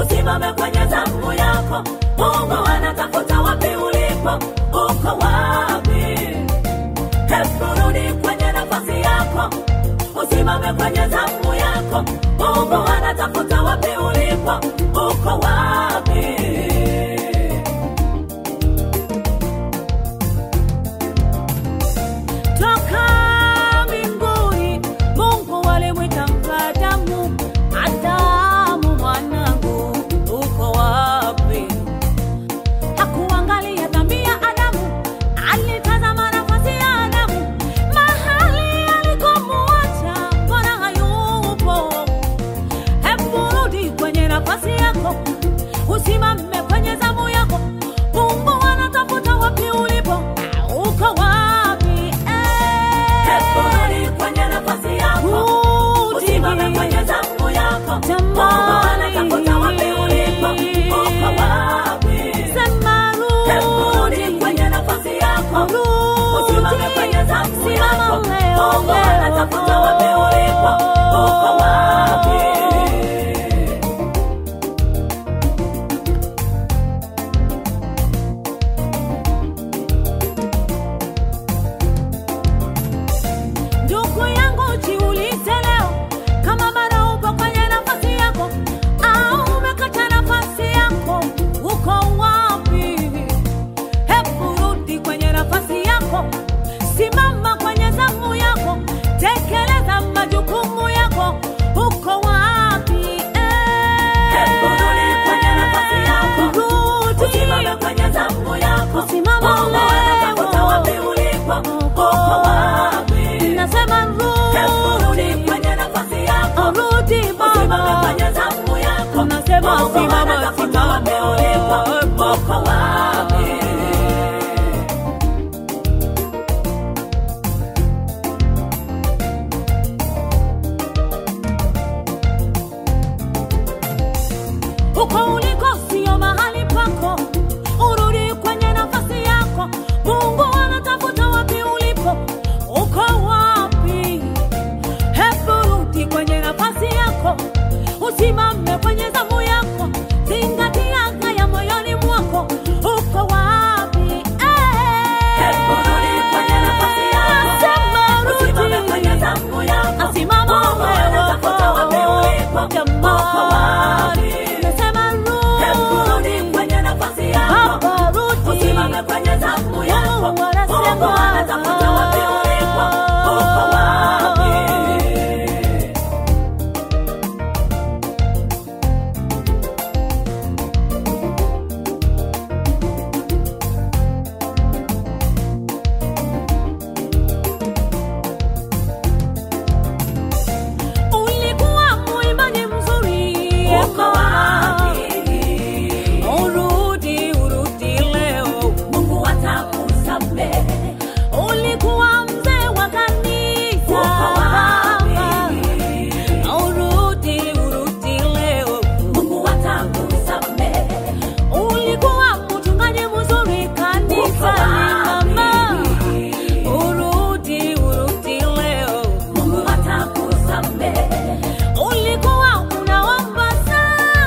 usimame kwenye zamu yako. Mungu anatafuta wapi ulipo, uko wapi? Hebu rudi kwenye nafasi yako, usimame kwenye zamu yako. Mungu anatafuta wapi ulipo, uko wapi? toka mbinguni mungu alimwita adamu adamu mwanangu uko wapi hakuangalia dhambi ya adamu alitazama nafasi ya adamu mahali alikomuacha mbona hayupo hebu rudi kwenye nafasi yako usimame kwenye zamu yako mungu anatafuta wapi ulipo uko wapi Hebu rudi kwenye nafasi yako, usimame kwenye zamu yako. Mungu anatafuta wapi ulipo, uko wapi? Hebu rudi kwenye nafasi yako, usimame kwenye zamu yako. Mungu anatafuta wapi ulipo, uko wapi? ndugu yangu jiulize leo kama bado upo kwenye nafasi yako au umekata nafasi yako uko wapi hebu rudi kwenye nafasi yako simama kwenye zamu yako tekeleza majukumu yako uko wapi Hebu rudi kwenye nafasi yako, Rudi. usimame kwenye zamu yako. Simama Mungu anatafuta leo. wapi ulipo, uko wapi? nasema Hebu rudi rudi kwenye nafasi yako, rudi usimame baba kwenye zamu yako. Unasema Mungu simama, anatafuta wapi ulipo, simama. uko wapi? uko uliko sio mahali pako urudi kwenye nafasi yako mungu anatafuta wapi ulipo uko wapi hebu rudi kwenye nafasi yako usimame kwenye zamu yako zingatia haya moyoni mwako uko wapi Hebu rudi kwenye nafasi yako, usimame kwenye zamu yako. Asimama Mungu anatafuta wapi ulipo, uko wapi? Hebu rudi kwenye nafasi yako, usimame kwenye zamu yako. Mungu anatafuta wapi ulipo, uko wapi? Ulikuwa mwimbaji mzuri, Uko wapi? urudi, urudi leo. Mungu atakusamehe. Ulikuwa mzee wa kanisa, Uko wapi? urudi, urudi leo. Mungu atakusamehe. Ulikuwa mchungaji mzuri Uko kanisani, mama, wapi? urudi, urudi leo. Mungu atakusamehe. Ulikuwa unaomba sana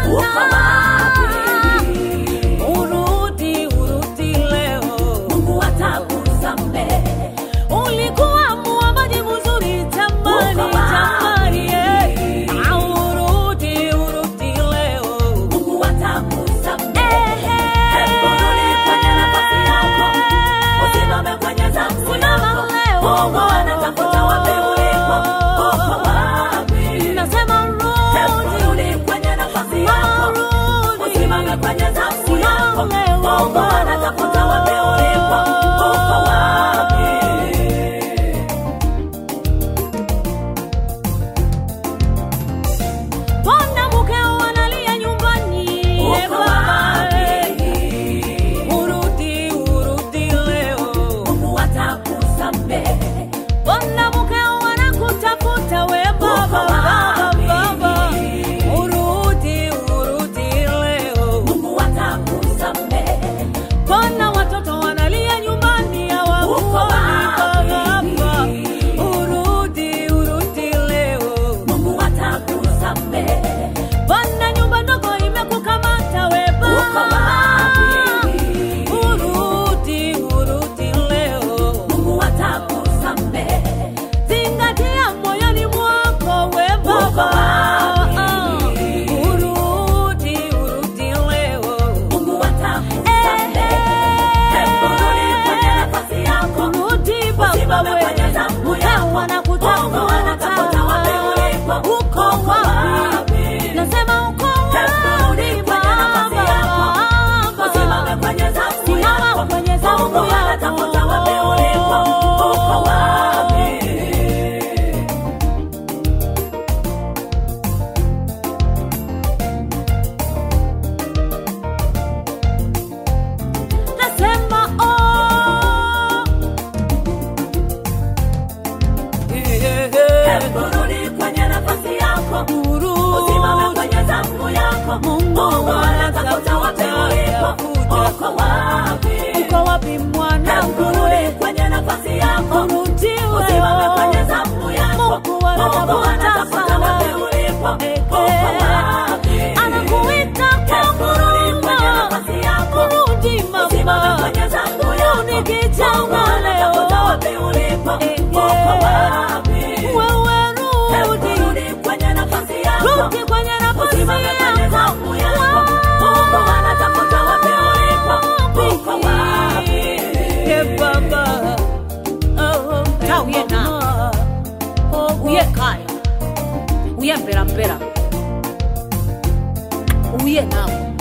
urudi kwenye nafasi usimame kwenye zamu yako. Mungu anatafuta wapi ulipo, uko wapi? Ye Baba, oh, Ta uye na. Mama. Oh, uye kaya uye mperapera uye nawe